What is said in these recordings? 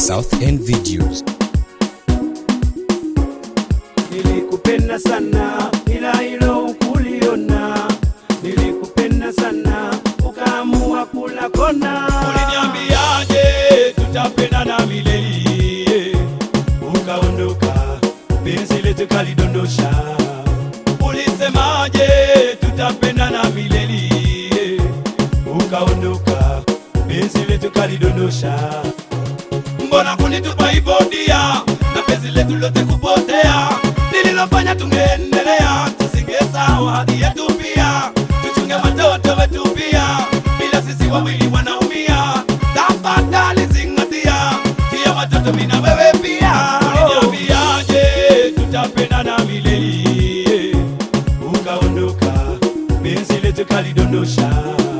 South End Videos. Nilikupenda sana ila hilo ukuliona, nilikupenda sana ukaamua kula kona. Uliniambiaje tutapendana milele, ukaondoka, penzi letu kalidondosha. Ulisemaje tutapendana milele, ukaondoka, penzi letu kalidondosha. Mbona kunitupa hivyo dia, na penzi letu lote kupotea? Lililofanya tungeendelea, tusingesahau hadi yetu pia, tuchunge watoto wetu pia, bila sisi wawili wanaumia. Tafadhali zingatia, pia watoto mimi na wewe pia. Uliniambiaje tutapendana milele, ukaondoka, penzi letu kalidondosha.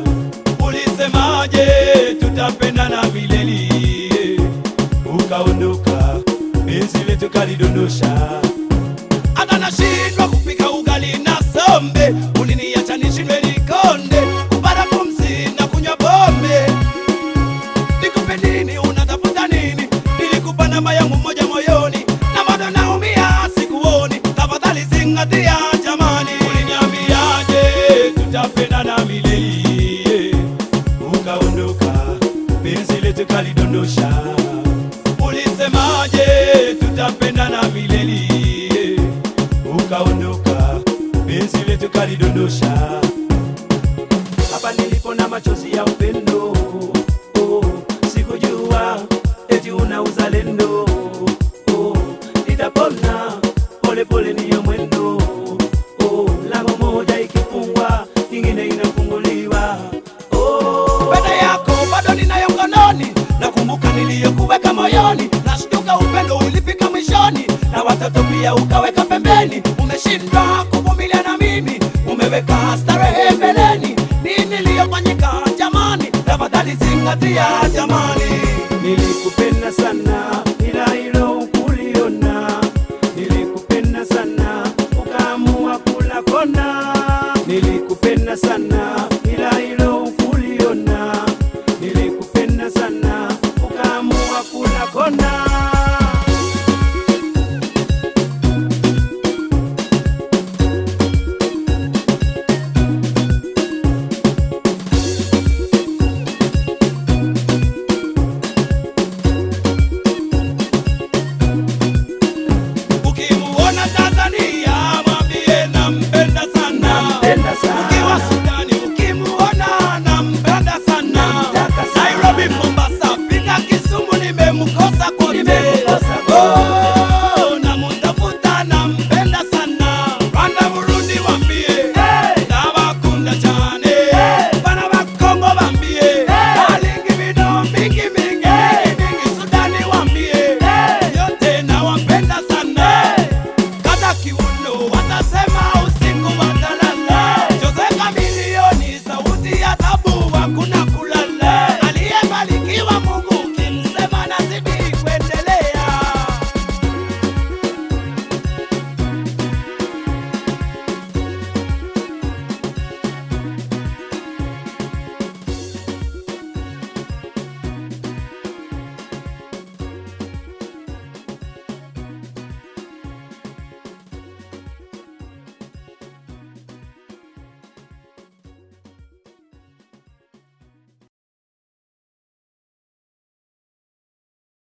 Ulisemaje tutapendana milele, ukaondoka, penzi letu kalidondosha hata nashindwa kupika ugali na sombe, uliniacha nishindwe nikonde, kupata pumzi na kunywa pombe. Nikupe nini? Unatafuta nini? Nilikupa namba yangu moja moyoni, na bado naumia, sikuoni. Tafadhali zingatia jamani. Uliniambiaje tutapendana milele, ukaondoka, penzi letu kalidondosha. Ulisemaje tutapendana milele, ukaondoka, penzi letu kalidondosha. Hapa nilipo na machozi ya upendo oh, sikujua eti una uzalendo oh, nitapona pole pole niyo mwendo oh, lango moja ikifungwa nyingine inafunguliwa oh, pete yako bado ninayo mkononi, nakumbuka niliyokuweka moyoni, nashtuka upendo ulifika mwishoni, na watoto pia ukaweka pembeni. Umeshindwa kuvumilia na mimi, umeweka starehe mbeleni. Nini iliyofanyika jamani? Tafadhali zingatia jamani. nilikupenda sana ila hilo ukuliona, nilikupenda sana ukaamua kula kona, nilikupenda sana